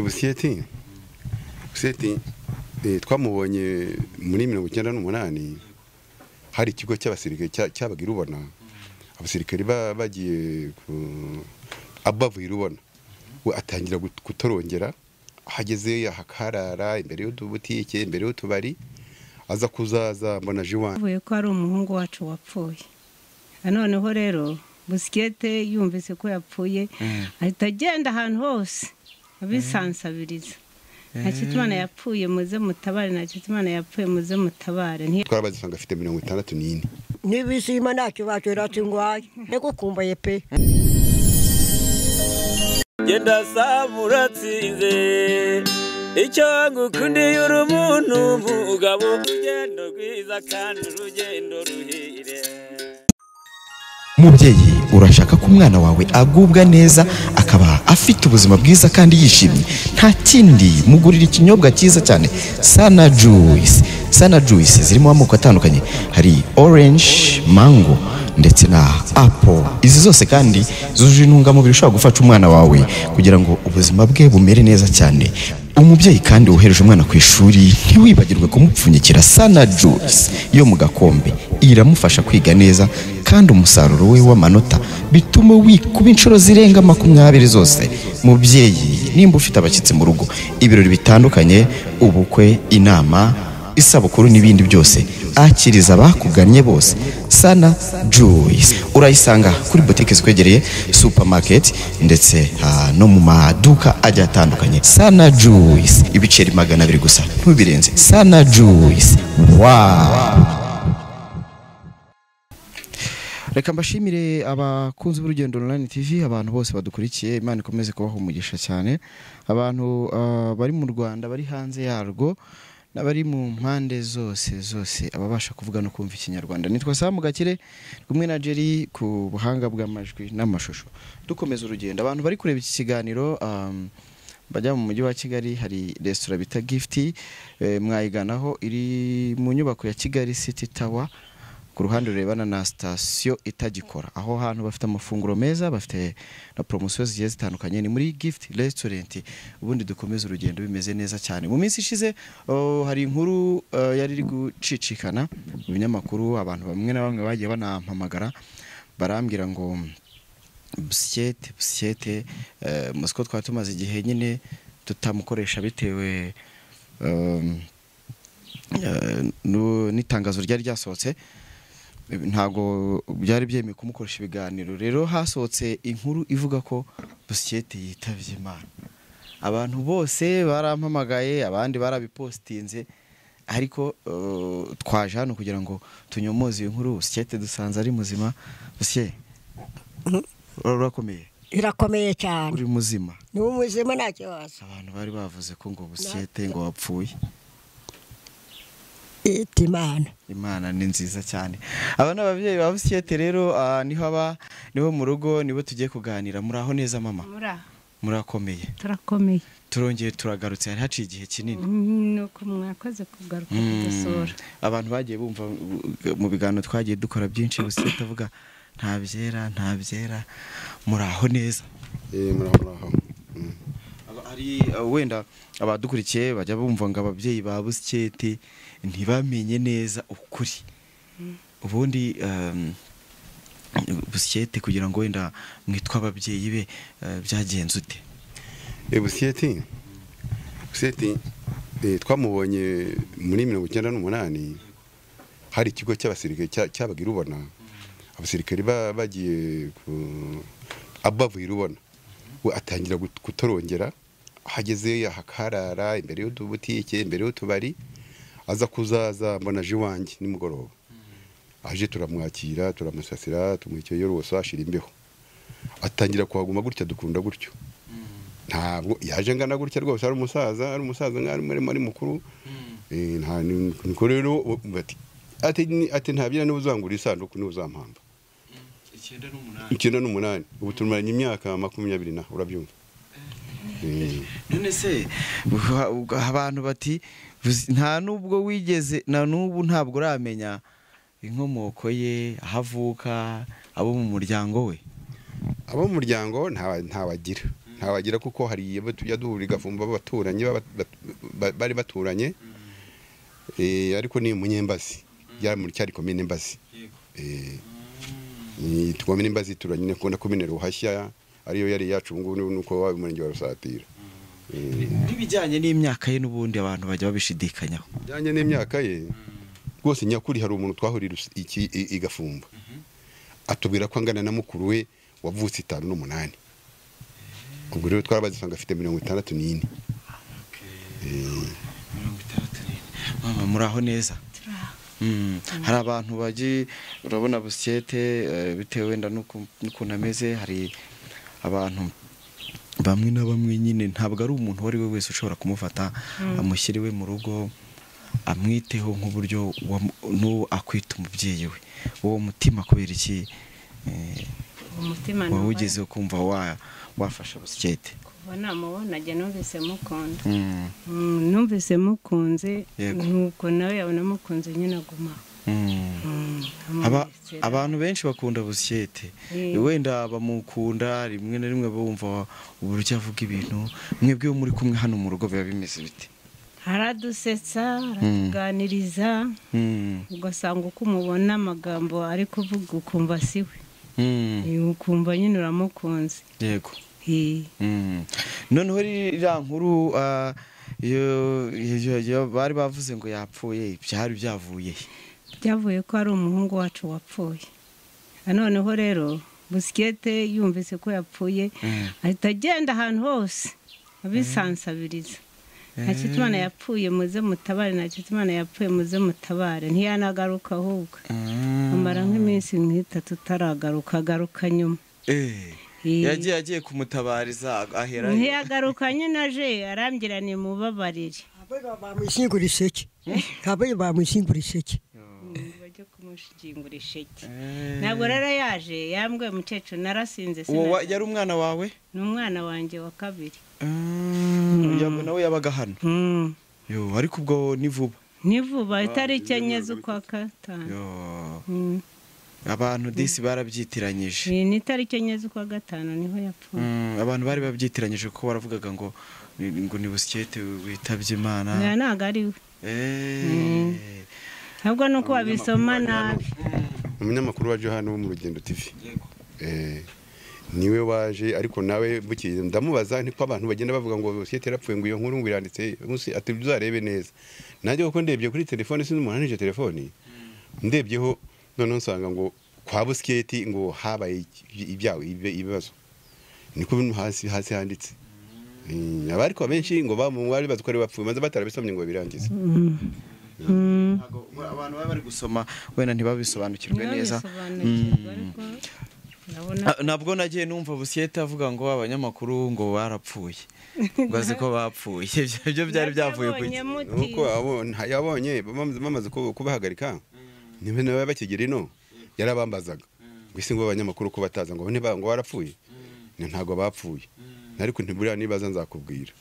busiyeti busiyeti twamubonye muri mirongo icyenda n'umunani hari ikigo cy'abasirikare cyabaga irubona abasirikare bagiye bavuye irubona we atangira kutorongera ahageze akaharara imbere y'utubutike imbere y'utubari aza kuzaza mbona jiwani avuye ko ari umuhungu wacu wapfuye noneho rero busikete yumvise ko yapfuye ahita agenda ahantu hose abisansabiriza nta kitumana yapfuye muze mutabare nta kitumana yapfuye muze mutabare twarabaze usanga afite mirongo itandatu n'ine n'ibisima ntacyo bacura kingwaye niko kumbaye pe genda saba uratsinze icyo ngukundiye uri umuntu umugabo urugendo rwiza kandi urugendo ruhire mubyeyi urashaka ko umwana wawe agubwa neza akaba afite ubuzima bwiza kandi yishimye nta kindi mugurira ikinyobwa cyiza cyane sana juice sana juice zirimo amoko atandukanye hari orange mango ndetse na apple izi zose kandi zujuje intungamubiri ushobora gufasha umwana wawe kugira ngo ubuzima bwe bumere neza cyane umubyeyi kandi wohereje umwana ku ishuri ntiwibagirwe kumupfunyikira sana juice yo mu gakombe iramufasha kwiga neza kandi umusaruro we w'amanota bituma wikuba inshuro zirenga makumyabiri zose mubyeyi nimba ufite abashyitsi mu rugo ibirori bitandukanye ubukwe inama isabukuru n'ibindi byose akiriza abakugannye bose sana juice urayisanga kuri butike zikwegereye supermarket ndetse ah, no mu maduka agiye atandukanye sana juice ibiceri magana abiri gusa ntubirenze sana juice wawu reka mbashimire abakunzi b'urugendo online tv abantu bose badukurikiye imana ikomeze kubaha umugisha cyane abantu ah, bari mu rwanda bari hanze yarwo n'abari mu mpande zose zose ababasha kuvuga no kumva ikinyarwanda nitwa samu gakire kumwe na jerry ku buhanga bw'amajwi n'amashusho dukomeza urugendo abantu bari kureba iki kiganiro um, bajya mu mujyi wa kigali hari resitora bita gifiti eh, mwayiganaho iri mu nyubako ya kigali city tower ku ruhande rurebana na sitasiyo itagikora aho hantu bafite amafunguro meza bafite na poromosiyo zigiye zitandukanye ni muri gifuti resitorenti ubundi dukomeze urugendo bimeze neza cyane mu minsi ishize oh, hari inkuru eh, yari iri gucicikana mu binyamakuru abantu bamwe na bamwe bagiye banampamagara barambwira ngo busikete busikete eh, muzi ko twaba tumaze igihe nyine tutamukoresha bitewe um, eh, nu- n'itangazo ryari ryasohotse ntabwo byari byemewe kumukoresha ibiganiro rero hasohotse inkuru ivuga ko busikete yitabye imana abantu bose barampamagaye abandi barabipositinze ariko eh, twaje hano kugira ngo tunyomoze iyo nkuru busikete dusanze ari muzima busiye urakomeye irakomeye cyane uri muzima ni umuzima nta kibazo abantu bari bavuze ko ngo busikete ngo wapfuye ita imana imana ni nziza cyane aba ni ababyeyi ba busikete rero ah, niho aba niho mu rugo nibo tugiye kuganira muraho neza mama muri aha murakomeye turakomeye turongeye turagarutse hari haciye igihe kinini ni uko mwakoze kugaruka kudusura abantu bagiye bumva uh, mu biganiro twagiye dukora byinshi busikete avuga nta byera nta byera muraho neza Eh, muraho muraho Mm. Aba- hari uh, wenda abadukurikiye bajya bumva ngo ababyeyi ba busiketi ntibamenye neza ukuri ubundi um, busikete kugira ngo wenda mwitwe ababyeyi be uh, byagenze ute Eh, busiyeti busiyeti eh, twamubonye muri mirongo icyenda n'umunani hari ikigo cy'abasirikare cya- cyabaga irubona abasirikare ba- bagiye ku- bavuye irubona we atangira gut- kutorongera ahageze akaharara imbere y'utubutike imbere y'utubari aza kuzaza mbona aje iwanjye nimugoroba aje turamwakira turamusasira tumwikeye rwose ashira imbeho atangira kuhaguma gutya dukunda gutyo ntabwo yaje angana gutya rwose ari umusaza ari umusaza nk'aho arimo arimo ari mukuru Eh, nta ni- niko rero u- bati ati ni- ati nta byera niba uzangura isanduku niba uzampamba icyenda n'umunani ubu tumaranye imyaka makumyabiri na urabyumva Eh, none se uha- uga- abantu bati "Busi- nta nubwo wigeze na n'ubu ntabwo uramenya inkomoko ye aho avuka abo mu muryango we abo mu muryango nta- ntabagira ntawagira kuko hari abo tujya duhura igafumba b'abaturanyi baba- bat- bari baturanye Eh, ariko ni umunyembazi byari muri cyari komine mbazi Eh, ni komine mbazi turanye na kona komine ruhashya ariyo yari yacu ubu ngubu nuko waba umurenge wa rusatira Eh, nk'ibijyanye n'imyaka ye n'ubundi abantu bajya babishidikanyaho bijyanye n'imyaka ye rwose nyakuri hari umuntu twahurira us- iki- i- i Gafumba atubwira ko angana na mukuru we wavutse itanu n'umunani ubwo rero twarabaze usanga afite mirongo itandatu n'ine Eh, mama muraho neza Mm. hari abantu bagiye urabona busyete eh, bitewe wenda n'uko- n'ukuntu ameze hari abantu bamwe na bamwe nyine ntabwo ari umuntu uwo ari we wese ushobora kumufata amushyira iwe mu rugo amwiteho nk'uburyo wamu- n'uwo akwita umubyeyi we uwo mutima kubera iki eh, umutima wowe numva- ugezeho kumva wa- wafasha busyete kuva namubona jya numvise mukunda Mm. Mm, numvise mukunze Yego. nuko nawe yabona mukunze nyine aguma Mm. Aba- abantu benshi bakunda busyete Eh. wenda bamukunda rimwe na rimwe bumva uburyo avuga ibintu mwebwe iyo muri kumwe hano mu rugo biba bimeze bite aradusetsa aratuganiriza Mm, ugasanga uko umubona amagambo ari kuvuga ukumva si we mm, Eh, ukumva nyine uramukunze yego Eh, Mm. noneho ririya nkuru ah, iyo- iyo- iyo bari bavuze ngo yapfuye byari byavuye he? byavuye ko ari umuhungu wacu wapfuye na noneho rero busikete yumvise ko yapfuye Mm. ahita agenda ahantu hose abisansabiriza nta kitumana yapfuye muze mutabare nta kitumana yapfuye muze mutabare ntiyanagaruka ahubwo Mm. amara nk'iminsi nk'itatu utaragaruka agaruka nyuma Eh, Eh. yagiye agiye kumutabariza ahera he? ntiyagaruka nyine aje arambwira ni mubabarire Kabiri bamushyingura iseke. Kabiri bamushyingura iseke. bajya kumushingura isheke Eh. ntabwo rero yaje yambwiye umukecuru narasinze Uwo wa- sinaryama. yari umwana wawe ni umwana wanjye wa kabiri Mm, yaba- nawe yabaga hano Mm. yo ariko ubwo ni vuba ni vuba itariki enye z'ukwa gatanu Yo, Mm. abantu disi barabyitiranyije ni itariki enye z'ukwa gatanu niho yapfuye Mm, abantu bari babyitiranyije kuko baravugaga ngo ni- ngo ni busikete Nta witabye imana ntabwo ari we Eh, ahubwo ni uko wabisoma nabi umunyamakuru waje hano wo mu rugendo tv Eh, niwe waje ariko nawe bukeye ndamubaza niko abantu bagenda bavuga ngo sosiyete yarapfuye ngo iyo nkuru ngo iranditse munsi ati uzarebe neza nanjye kuko ndebye kuri telefone sinzi umuntu anije telefone ndebyeho noneho nsanga ngo kwa busiketi ngo habaye iby- ibyago ibi- ibibazo niko bino hasi hasi handitse Eh, aba ariko benshi ngo bari bazi ko ari bapfuye maze batarabisomye ngo birangize Mm. Mm. ntago- abantu baba bari gusoma wenda ntibabisobanukirwe neza Ntibabisobanukirwe, Mm. ariko urabona Ah, nabwo nagiye numva busikete avuga ngo abanyamakuru ngo barapfuye ngo azi ko bapfuye ibyo byari byavuye ku Nabyabonye iki muti. nuko abon- yabonye bamaze bamaze ku- kubahagarika niba nawe bakigera ino yarabambazaga ngo isi ngo abanyamakuru ko bataza ngo niba ngo barapfuye Ni ntabwo bapfuye ariko ntiburiya nibaza nzakubwira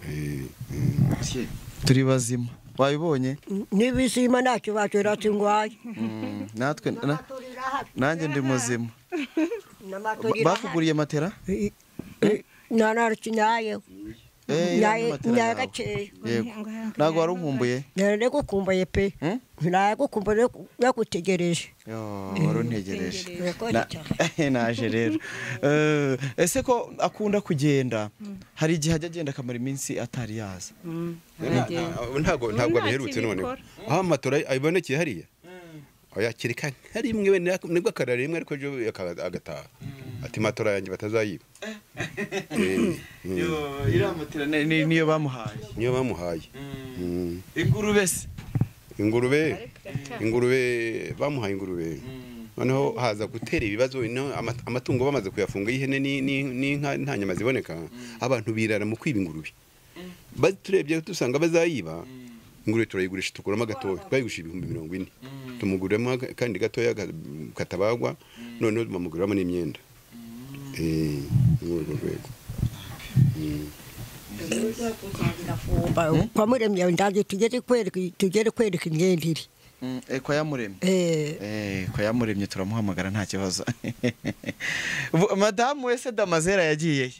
Eh, mm. turi bazima wabibonye Nibizima ntacyo bacyeretse ingwaye. Mm, natwe na- nanjye ndi muzima bakuguriye matera nanarakinyayeho Eh, Nyaye- matera nyaye yawe. gakeya. Yego. Ngo nka- ntabwo wari unkumbuye naranagukumbuye pe Hmm? naragukumbuye nagutegereje Yo, wari untegereje Urakoze Na- cyane. naje rero Eh, ese ko akunda kugenda hari igihe ajya agenda akamara iminsi atari yaza Mm. Aragenda. Nta- ntabwo ntabwo biherutse noneho aho amatora abibonekeye hariya yakirika nka rimwe we nibwo akarara rimwe ariko ejo aka- agataha ati matora yanjye batazayiba Eh, mm. iramatera niyo bamuhaye niyo bamuhaye Mm. ingurube se ingurube ingurube bamuhaye ingurube noneho haza gutera ibibazo ino ama- amatungo bamaze kuyafunga y'ihene ni- ni- n'inka nta nyama ziboneka abantu birara mu kwiba ingurube Ba- turebye dusanga bazayiba ingurube turayigurisha tukuramo agatoya twayigurisha ibihumbi mirongo ine tumuguramo aka- kandi gatoya ka- katabagwa noneho bamuguramo n'imyenda Eh, ni urwo rwego Mm. kwa muremyi yawe ndangiye tugere kwereka tugere kwereka imyenda iri Mm, eh, kwa yamuremye Eh, Eh, kwa yamuremye turamuhamagara nta kibazo Bu- madamu wese damazera yagiye he?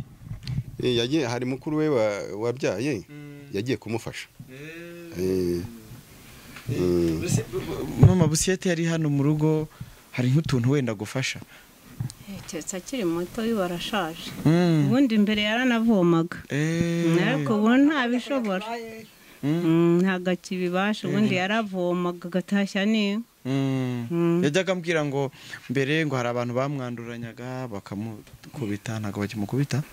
Eh, yagiye hari mukuru we wa- wabyaye yagiye kumufasha Eh, eh, Mbese bu- bu- mama busiyete yari hano mu rugo hari nk'utuntu wenda gufasha keretse akiri muto uyu arashaje Mm. ubundi imbere yaranavomaga Eh. ariko ubu ntabishobora Mm, ntabwo akibibasha ubundi yaravomaga agatashya ni Mm. yajyaga ambwira ngo mbere ngo hari abantu bamwanduranyaga bakamukubita ntabwo bakimukubita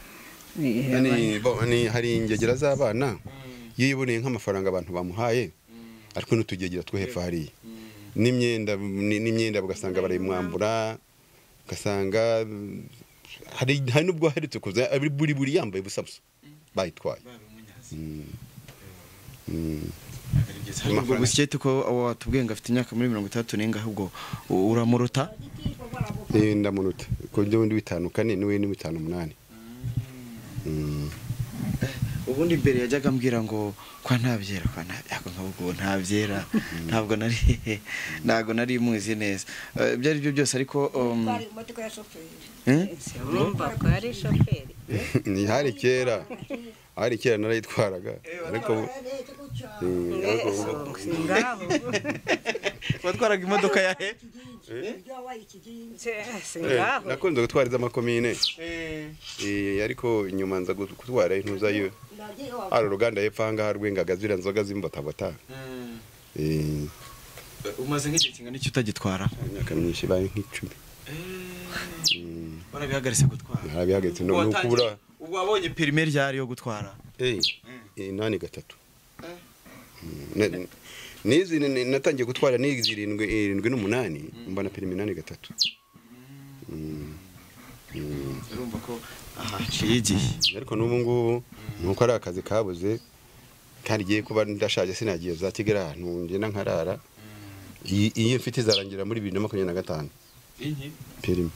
ni- bo- ni- hari ingegera z'abana iyo yiboneye nk'amafaranga abantu bamuhaye ariko n'utugegera two hepfo hariya n'imyenda ni- n'imyenda ugasanga barayimwambura ugasanga mm, hari hari n'ubwo aherutse kuza ari buri buri yambaye ubusa busa bayitwaye Mm. Mm. ubwo busiyete ko watubwiye ngo afite imyaka muri mirongo itandatu n'enga ahubwo u- uramuruta Eh, ndamuruta ku buryo undi w'itanu kane n'uwe ni w'itanu umunani Mm. ubundi mbere yajyaga ambwira ngo kwa ntabyera kwa ntabyera nk'ubwo ntabyera ntabwo nari ntabwo nari muzi neza Eh, ibyo ari byo byose ariko um, Twari mu modoka ya shoferi. eh? urumva ko yari shoferi ni hari kera hari kera narayitwaraga ariko ubu- eh, ariko ubu- ngaho watwaraga imodoka ya he Eh, nakunze gutwara iz'amakomine Eh, ariko nyuma nza gut- gutwara intuza yo hari uruganda hepfo aha ngaha rw'ingaga ziriya nzoga z'imbotabota Eh, umaze nk'igihe kingana iki utagitwara imyaka myinshi ibaye nk'icumi warabihagaritse gutwara narabihagaritse no ni ukubura ubwo wabonye perime ryari yo gutwara Eh, inani gatatu Mm, na- n'izi ni- ni- natangiye gutwara n'izi irindwi irindwi n'umunani mbona perimi inani gatatu Mm, mm. urumva ko aha haciye igihe ariko n'ubu ngubu ni uko ari akazi kabuze kandi igiye kuba ndashaje sinagiye za kigali ahantu ngenda nkarara iyi iyi mfite izarangira muri bibiri na makumyabiri na gatanu perimi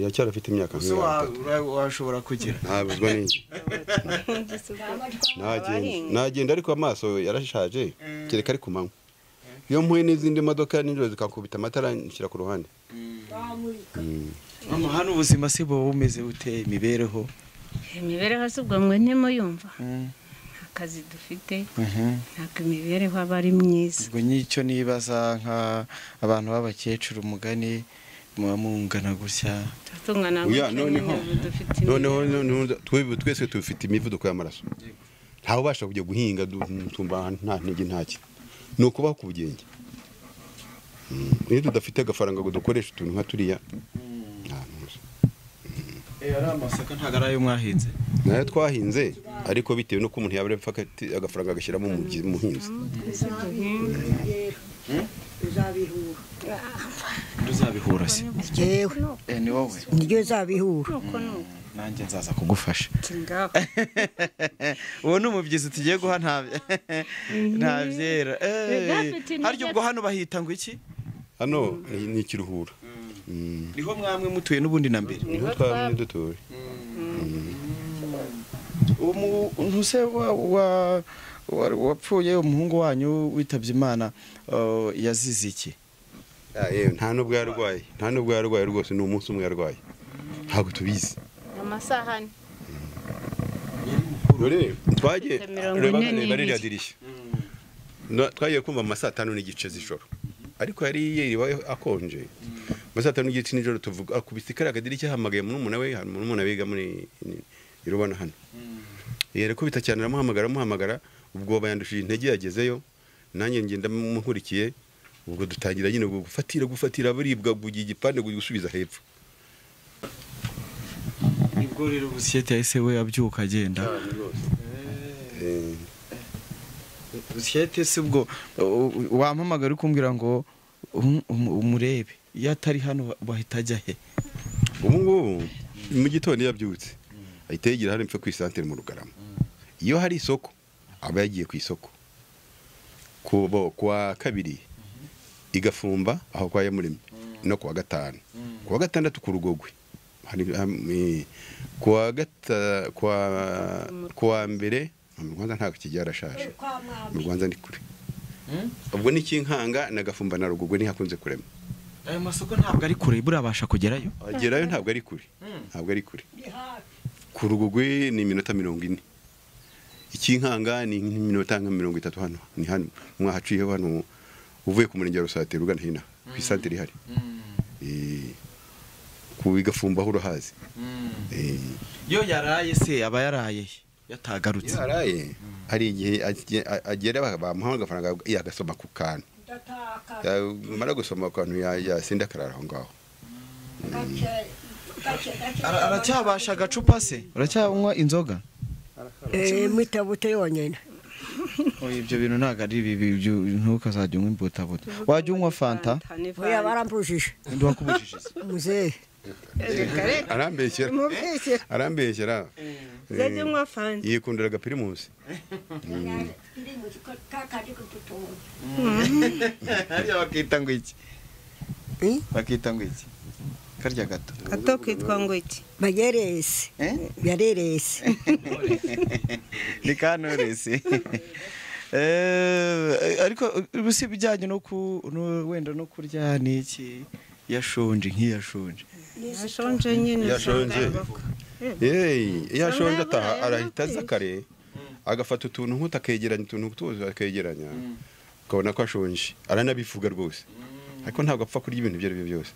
iracyarafite imyaka ese nk'itanu washobora kugira ntabuzwa n'iki nagenda nagenda ariko amaso yarashaje kereka ari ku manywa iyo mpuye n'izindi modoka nijoro zikakubita amatara nshyira ku ruhande Mm. mama hano ubuzima si buba bumeze bute imibereho imibereho si ubwo mwe ntimuyumva nta kazi dufite ntabwo imibereho aba ari myiza ubwo n'icyo nibaza nk'abantu b'abakecuru umugani muba mungana gutya turatungana Oya, gutyo noneho- nyine ubu dufite noneho imibereho. noneho twe- twese tufite imivuduko y'amaraso ntawe ubasha kujya guhinga du- mutumva ahantu nta ntege ntaki ni ukubaho ku bugenge Mm. iyo tudafite agafaranga ngo dukoreshe utuntu nka turiya nta ntuza ari amasaka ntabwo ari ayo mwahinze nayo twahinze ariko bitewe n'uko umuntu yaba apfa agati- agafaranga agashyiramo umugi- umuhinzi Uzabihura. ntuzabihura se Jewe, Eh, ni wowe niryo nzabihura. nanjye nzaza kugufasha ngaho uwo ni umubyizi tugiye guha ntabye ntabyera Gafite intege- harya ubwo hano bahita ngo iki hano ni- ni ikiruhura Mm. niho mwamwe mutuye n'ubundi na mbere niho twamye dutuye ntuse wapfuye umuhungu wanyu witabye imana eh, yazize iki Ah, yewe, nta n'ubwo yarwaye nta n'ubwo yarwaye rwose ni umunsi umwe yarwaye ntabwo tubizi amasaha ane dore twagiye Afite mirongo reba ine reba n'ibiri. ririya dirishya No, twagiye kumva ama saa tanu n'igice z'ijoro ariko yari yiriwe akonje ama saa tanu n'igice nijoro tuvuga akubise kariya kadirishya ahamagaye murumuna we hari murumuna biga muri irubona hano yari kubita cyane aramuhamagara amuhamagara ubwoba yandushije intege yagezeyo nanjye ngenda mukurikiye ubwo dutangira nyine gufatira gufatira buribwa bugiye igipande gusubiza hepfo nibwo rero busiyete yahise we abyuka agenda Eh, busiyete si ubwo u- u- wampamagara ukumbwira ngo um- um- umurebe iyo atari hano bahita ajya he ubu ngubu mu gitondo iyo abyutse ahita yigira hano mpfe ku isantere mu rugarama iyo hari isoko aba yagiye ku isoko ku bo- ku wa kabiri igafumba aho kwa yamuremye no ku wa gatanu ku wa gatandatu ku rugogwe hari ham- eh, ku wa gata ku wa- ku wa mbere mu rwanda ntabwo kijya yarashaje mu rwanda ni kure ubwo n'ikinkanga na gafumba na rugogwe ntihakunze kurema ayo masoko ntabwo ari kure burabasha kugerayo agerayo ntabwo ari kure ntabwo ari kure ku rugugwe ni iminota mirongo ine ikinkanga ni nk'iminota nka mirongo itatu hano ni hano mwahaciye hano uvuye ku murenge wa rusatiro ugana hino ku isantere ihari Eh, ku igafumbaho urahazi Eh, iyo yaraye se aba yaraye he? yatagarutse iyo yaraye hari igihe agiye- a- agera ba- bamuha agafaranga yagasoma ku kantu yamara gusoma ku kantu ya- yasinda akarara aho ngaho Ara- aracyabasha agacupa se uracyanywa inzoga mwitabuto yonyine ibyo bintu ntabwo ari bibi ibyo- ntukazajya unywa imbutabuta wajya unywa fanta buriya barambujije undi wakubujije se muzehe arambeshyera mubeshyira arambeshyera zajya unywa fanta yikundira agapirimusi hariya bakita ngo iki Eh? bakita ngo iki karya gato gato kitwa ngo iki bayeresi Eh? yareresi ni kanturesi ariko ubusi ibijyanye no ku no- wenda no kurya ni iki yashonje nk'iyashonje yashonje nyine Yashonje. yeyi iyo ashonje ataha arahita aza kare agafata utuntu nk'utu akegeranya utuntu nk'utu akegeranya ukabona ko ashonje aranabivuga rwose ariko ntabwo apfa kurya ibintu ibyo ari byo byose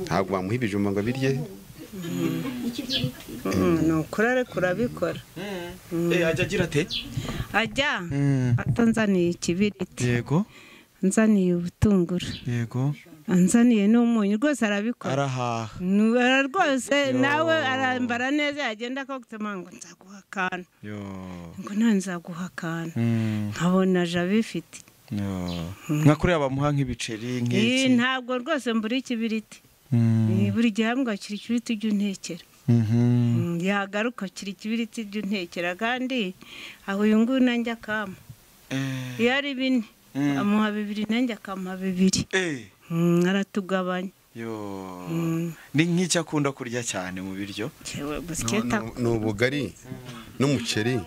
ntabwo wamuha ibijumba ngo abirye Mm, ni ukuri ariko urabikora ajya agira ate ajya atanzaniye ikibiriti yego anzaniye ubutunguru yego anzaniye n'umunyu rwose arabikora arahaha Nu- ara- rwose nawe arambara neza yagenda akagutema ngo nzaguha akantu yo ngo nta nzaguha akantu Mm, nkabona aje abifite yo. nka kuriya bamuha nk'ibiceri Ii, nk'iki ntabwo rwose mbura ikibiriti Mm, Ii, buri gihe hambwa kiri ikibiriti by'untekera mhm. Mm, yagaruka kiri ikibiriti by'untekera kandi aho uyu nguyu nanjye akama Eh, iyo ari bine Mm. amuha bibiri nanjye akamuha bibiri eh, Mm, aratugabanya yo Mm. ni nk'icyo akunda kurya cyane mu biryo Jewe Ni- busiketa ni- ni ubugari n'umuceri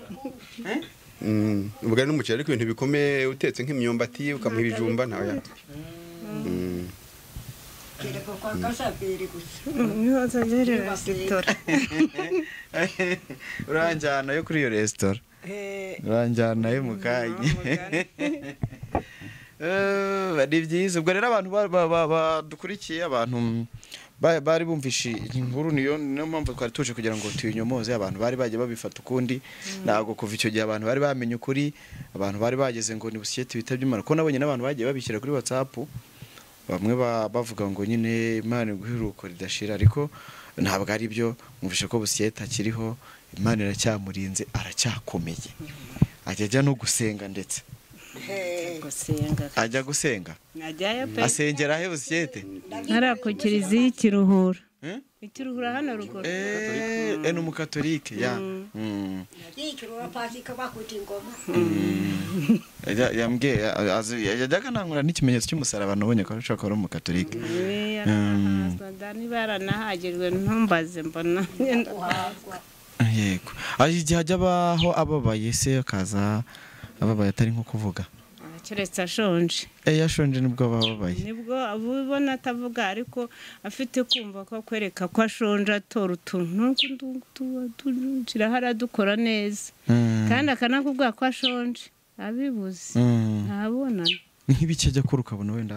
Mm, ubugari n'umuceri ariko ibintu bikomeye utetse nk'imyumbati ukamuha ibijumba ntawe yarya Mm. niho azajya resitora uranjyana yo kuri iyo resitora uranjyana yo mu kanya Eh, ni byiza ubwo rero abantu ba- ba- ba- badukurikiye abantu ba- bari bumvishe inkuru niyo niyo mpamvu twari tuje kugira ngo tuyinyomoze abantu bari bajya babifata ukundi ntabwo kuva icyo gihe abantu bari bamenye ukuri abantu bari bageze ngo ni busiyete bitabye imana ko nabonye n'abantu bagiye babishyira kuri watsapu bamwe ba- bavuga ngo nyine imana iguheruko ridashira ariko ntabwo ari byo mwumvishe ko busiyete akiriho imana iracyamurinze aracyakomeye ajya ajya no gusenga ndetse gusenga ajya gusenga najyayo pe asengera he busiyete ntari ku kiliziya ikiruhura Hmm? ikiruhura hano ruguru Eh, eh, ni umukatolike ya Mm. Ajya- yambwiye a- azi- yajyaga nangura n'ikimenyetso cy'umusaraba nabonye ko ashobora kuba ari umukatolike Eh, Mm. abasada niba yaranahagirwe ntumbaze mbona ngenda guhabwa yego Ah, igihe ajya abaho ababaye se akaza ababaye atari nko kuvuga keretse ashonje Eh, yashonje nubwo aba ababaye nibwo aba ubona atavuga ariko afite kumva ko akwereka ko ashonje atora utuntu kirahari adukora neza Mm. kandi akanakubwira ko ashonje abibuze Mm. ntabonana nk'ibiki ajya kure ukabona wenda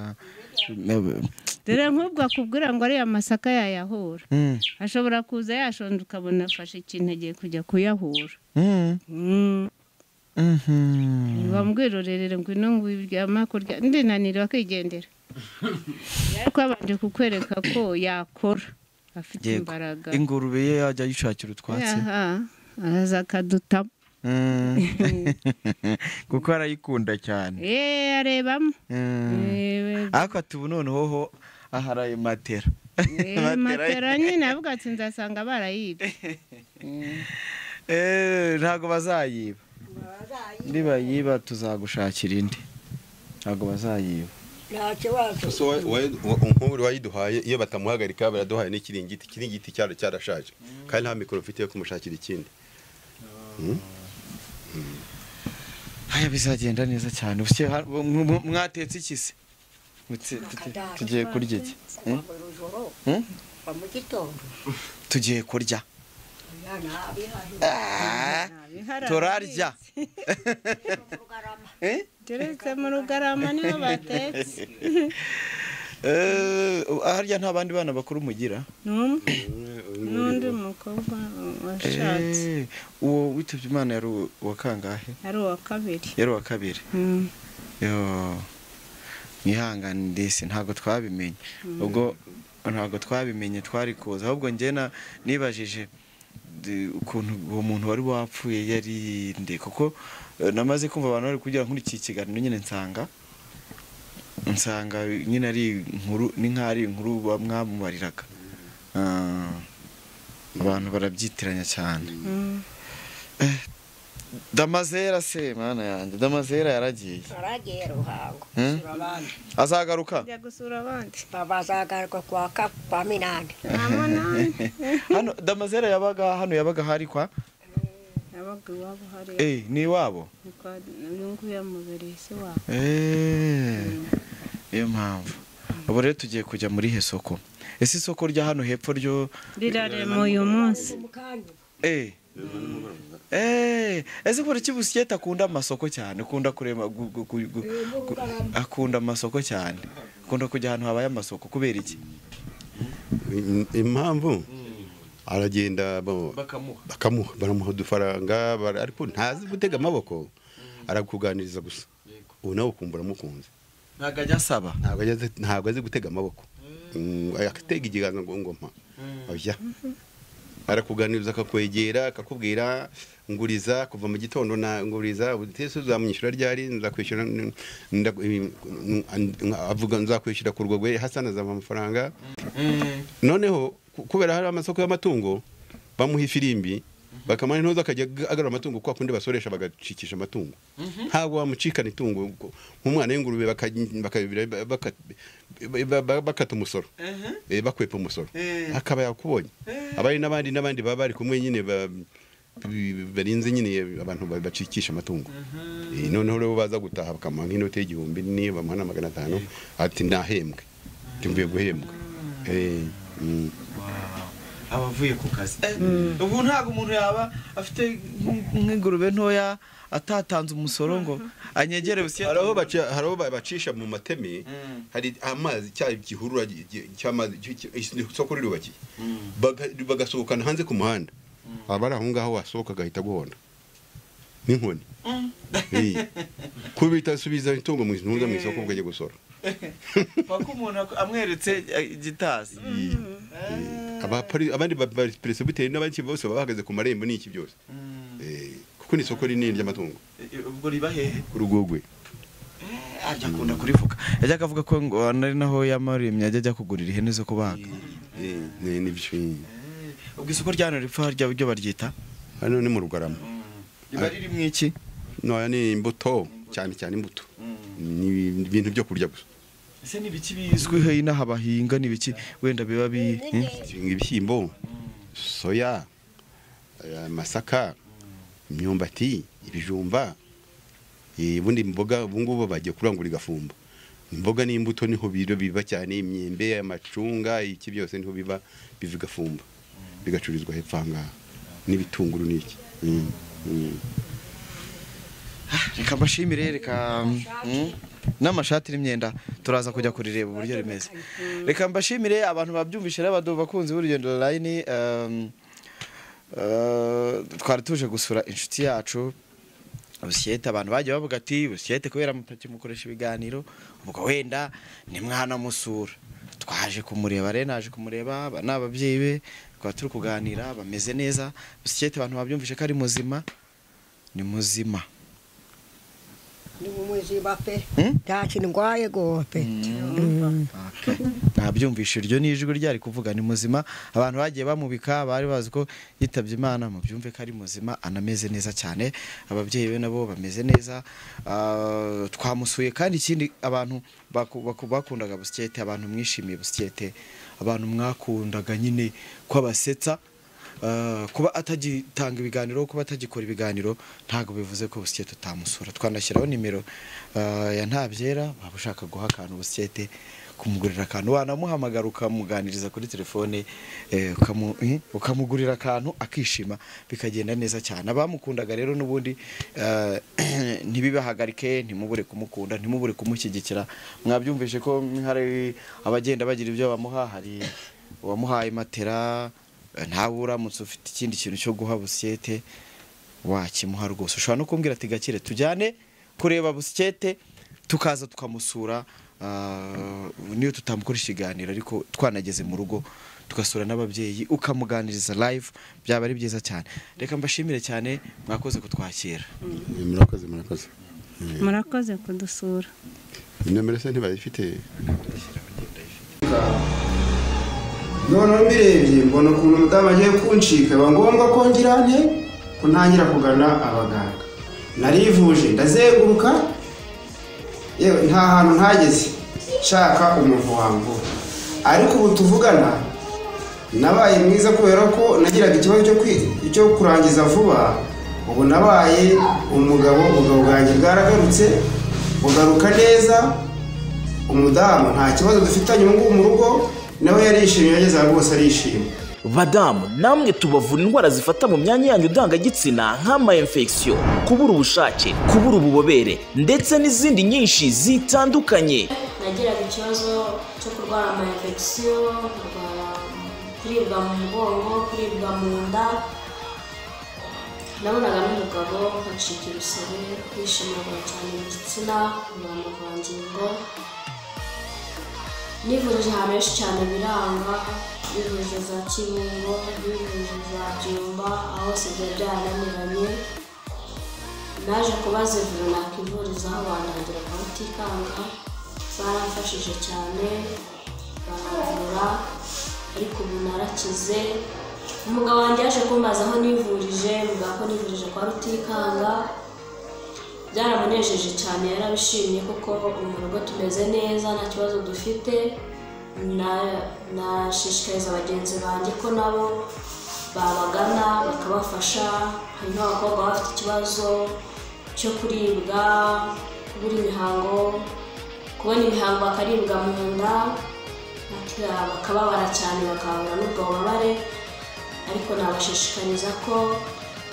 dore nk'ubwo akubwira ngo ariya masaka yayahura Mm. ashobora kuza yashonje ukabona afashe ikintu agiye kujya kuyahura Mm. Mm. Mhm. bamwirorerere ngwino ngwiryama kurya ndinanirwa kwigendera ariko babanje kukwereka ko yakora afite Yego. imbaraga ingurube ye yajya yishakira utwatsi Aha, araza akadutamo Mm. kuko arayikunda cyane eee arebamo Mm. Eh, ariko ati ubu noneho ho aharaye matera eh, matera nyine avuga ati nzasanga barayibye Eh, ntabwo bazayiba nibayiba tuzagushakira indi ntabwo bazayiba nta kibazo So wa- wa- wa- nk'uri wayiduhaye iyo batamuhagarika baraduhaye n'ikiringiti ikiringiti cyari cyarashaje kandi nta mikoro mfite yo kumushakira ikindi haya bizagenda neza cyane Ubuse ha- mu- mu- mwatetse iki se Mutsi- tuti- Akadara. tugiye kurya iki Kuva mu rujoro Hmm? kuva mu gitondo tugiye kurya umwana abihahira Ah, turarya mu Bugarama. Eh? turetse mu rugarama niho batetse Eh, harya nta bandi bana bakuru mugira n'umwe n'undi umwe mukobwa washatse Eh, uwo witabye imana yari uwa- uwa kangahe ari uwa kabiri yari uwa kabiri Mm. Yo, mwihangane ndese ntabwo twabimenye ubwo ntabwo twabimenye twari kuza ahubwo njye na- nibajije d- ukuntu uwo muntu wari wapfuye yari nde kuko eh, namaze kumva abantu bari kugira nk'iki kiganiro nyine nsanga nsanga nyine ari inkuru ni nk'aho ari inkuru ba- mwamubariraga Ah, abantu barabyitiranya cyane Mm. damazera se mwana yanjye damazera yaragiye Turagiye ruhango Hmm? sura abandi azagaruka njya gusura abandi bazagaruka kwa ka kwa minani nta munani hano damazera yabaga hano yabaga hari kwa nabaga iwabo hariya eh ni iwabo ni kwa nyungu yamubereye se wabo Eh, niyo mpamvu ubu rero tugiye kujya muri he soko ese isoko rya hano hepfo ryo rirarema uyu munsi mukanyu eh Eh, ese kora kibusikete akunda amasoko cyane akunda kurema gu- gu- gu- gu- gu- akunda amasoko cyane akunda kujya ahantu habaye amasoko kubera iki impamvu aragenda bo- bakamuha bakamuha baramuha udufaranga bara- ariko ntazi gutega amaboko arakuganiriza gusa ubu nawe ukumva uramukunze ntabwo ajya asaba ntabwo ajya azi- ntabwo azi gutega amaboko Mm, agatega ikiganza ngo ngoma oya arakuganiriza akakwegera akakubwira nguriza kuva mu gitondo na nguriza utese uzamwishyura ryari nzakwishyura n- ndaku- ibi- n- n- avuga nzakwishyura ku rwego hasana azava amafaranga noneho ku- kubera hari amasoko y'amatungo bamuha ifirimbi bakamara intoza akajya agarura amatungo kwa kundi basoresha bagacikisha amatungo ntabwo wamucikana itungo ngo- nk'umwana w'ingurube baka- baka- baka- ba- ba- bakata umusoro Eh, bakwepa umusoro Eh. akaba yakubonye abari n'abandi n'abandi baba bari kumwe nyine ba- bi- barinze nyine abantu ba- bacikisha amatungo Eh, noneho rero baza gutaha bakamuha nk'inoti y'igihumbi niyo bamuha na magana atanu ati nahembwe ati mvuye guhembwa Eh, mm. aba avuye ku kazi ubu ntabwo umuntu yaba afite nk'in- nk'ingurube ntoya atatanze umusoro ngo anyegere busiye hari aho baca- hari aho ba- bacisha mu mateme hari amazi cya gihurura gi- gi- cy'amazi icyo- icyo- isoko rirubakiye Baga- bagasohokana hanze ku muhanda abari aho ngaho wasohoka agahita aguhonda n'inkoni Eh. kubita subiza itungo mu ntuza mu isoko bwajya gusora paka umuntu ak- amweretse eh, igitasi Abapari- abandi baperesibiteri n'abandi bose baba bahagaze ku marembo n'iki byose Mm. Eh, kuko ni isoko rinini ry'amatungo Eh, ubwo riba hehe ku rugogwe ajya akunda kurivuga yajyaga avuga ko ngo ari naho yamaremye ajya ajya kugurira ihene zo kubaga Eh, ni nibyo ubwo isoko rya hano ripfa harya buryo baryita hano ni mu rugarama riba ririmo iki noya ni imbuto cyane cyane imbuto ni ibintu byo kurya gusa ese ni ibiki bizwiho inaha bahinga ni ibiki wenda biba bi Hmm? ibishyimbo soya eh, amasaka imyumbati ibijumba eh, ubundi imboga ubu ngubu bagiye kurangura igafumba imboga n'imbuto niho biro biba cyane imyembe amacunga iki byose niho biba biva igafumba bigacururizwa hepfo aha ngaha n'ibitunguru n'iki Mm, mm. reka mbashimire reka Mm. n'amashati n'imyenda turaza kujya kurireba uburyo rimeze reka mbashimire abantu babyumvise rero badu- bakunzi b'urugendo online um, uh, twari tuje gusura inshuti yacu busiyete abantu bagiye bavuga ati busiyete kubera mupaki mukoresha ibiganiro ubwo wenda nimwanamusura twaje kumureba rero naje kumureba aba ni ababyeyi be twaba turi kuganira bameze neza busiyete abantu babyumvise ko ari muzima ni muzima ni umuzima pe Hmm? nta kintu ndwaye go pe Mm. ntabyumvishe iryo ni ijwi ryari kuvuga ni muzima abantu bagiye bamubika bari bazi ko yitabye imana mubyumve ko ari muzima anameze neza cyane ababyeyi be nabo bameze neza Ah, twamusuye kandi ikindi abantu baku- baku- bakundaga busikete abantu mwishimiye busikete abantu mwakundaga nyine ko abasetsa ah, kuba atagitanga ibiganiro kuba atagikora ibiganiro ntabwo bivuze ko busikete utamusura twanashyiraho nimero ah, ya ntabyera waba ushaka guha akantu busikete kumugurira akantu wanamuhamagara ukamuganiriza kuri telefone eh, ukamu- eh, ukamugurira akantu akishima bikagenda neza cyane abamukundaga rero n'ubundi eh, ntibibahagarike ntimubure kumukunda ntimubure kumushyigikira mwabyumvise ko hari abagenda bagira ibyo bamuha hari uwamuhaye matera eh, ntawe uramutse ufite ikindi kintu cyo guha busiyete wakimuha rwose ushobora no kumbwira ati gakire tujyane kureba busikete tukaza tukamusura ah, niyo tutamukora ikiganiro ariko twanageze mu rugo tugasura n'ababyeyi ukamuganiriza live byaba ari byiza cyane reka mbashimire cyane mwakoze kutwakira murakoze murakoze murakoze kudusura inomero se ntibayifite noneho mbirebye mbona ukuntu umudamu agiye kuncika biba ngombwa ko ngira nte ko ntangira kugana abaganga narivuje ndazenguruka yewe nta hantu ntageze nshaka umuntu wangura ariko ubu tuvugana nabaye mwiza kubera ko nagiraga ikibazo cyo kwi- cyo kurangiza vuba ubu nabaye umugabo ubugabo bwanjye bwaragarutse bugaruka neza umudamu nta kibazo dufitanye ubu ngubu mu rugo nawe yarishimye yageze aha rwose arishimye badamu namwe tubavura indwara zifata mu myanya yanyu ndangagitsina nk'ama infection kubura ubushake kubura ububobere ndetse n'izindi nyinshi zitandukanye nagiraga ikibazo cyo kurwara ama infection kurwara kuribwa mu mugongo kuribwa mu nda nabonaga n'umugabo acika ibisebe kwishimirwa cyane mu gitsina kurwara amavangingo nivurije ahantu henshi cyane biranga nivurije za kibungo nivurije za byumba aho hose byari byarananiranye naje kubaza ivuriro nakivurizaho bantangira kurutikanga baramfashije cyane baravura ariko ubu narakize umugabo wanjye yaje kumbaza aho nivurije mvuga ko nivurije kwa rutikanga byaramunejeje cyane yarabishimye kuko mu rugo tumeze neza nta kibazo dufite Na- nashishikariza bagenzi banjye ko nabo babagana bakabafasha hari n'abakobwa baba bafite ikibazo cyo kuribwa kubura imihango kubona imihango bakaribwa mu nda baka- bakababara cyane bakababara n'ubwo bubabare ariko nabashishikariza ko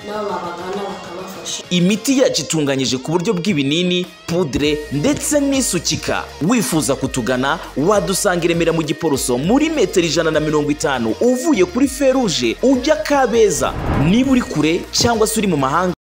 nabo babagana bakabafasha imiti yacu itunganyije ku buryo bw'ibinini pudre ndetse n'isukika wifuza kutugana wadusanga i remera mu giporoso muri metero ijana na mirongo itanu uvuye kuri feruje ujya kabeza niba uri kure cyangwa se uri mu mahanga